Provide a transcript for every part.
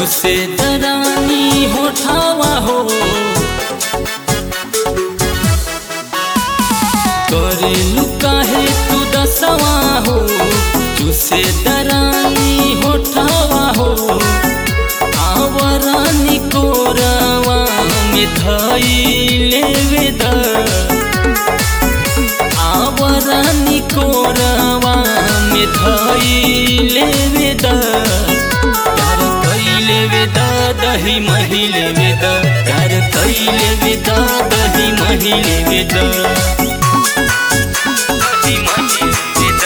चुसे दरानी होठावा हो करेलू काहे तू दसवा हो चुसे दरानी होठावा हो आवरानी कोरावा में धैले वेद आवरानी कोरावा में धैले वेद प्यार कैले वेद दही महिले वेद प्यार कैले वेद दही महिले वेद दही महिले वेद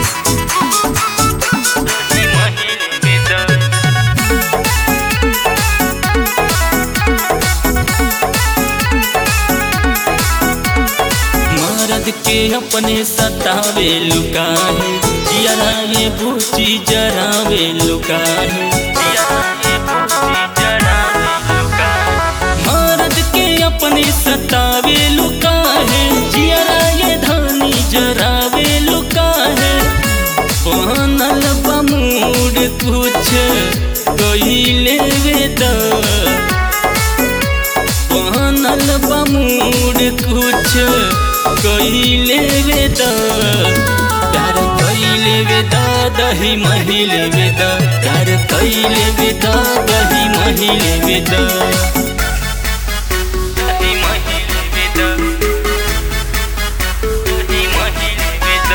दही महिले वेद मर्द के अपने सतावे लुकाहे जिया ये बूची जरावे लुकाहे मर्द के अपने सतावे लुकाहे जिया ये धानी जरावे लुकाहे बनल बमूड कुछ कइले वेद बनल बमूड कुछ कइले वेद प्यार कइले वेद दही महिले वेद प्यार कइले वेद दही महिले वेद दही महिले वेद दही महिले वेद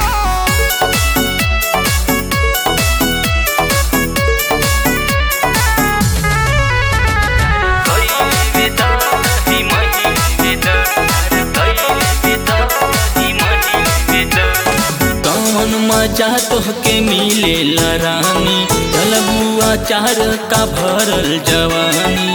कौन मजा तोहके मिले रानी जलबुआ चार का भरल जवानी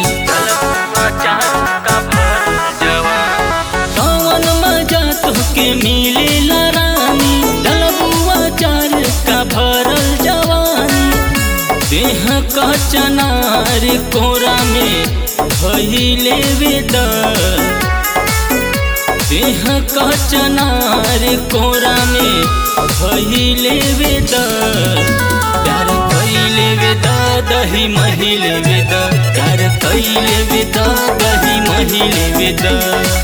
कौन मजा तोहके मिले रानी जलबुआ चार का भरल जवानी देह का चनार कोरा में भइले वेद देह का चनार कोरा में भइले वेद प्यार कैले वेद दही महिले वेद प्यार कैले वेद दही महिले वेद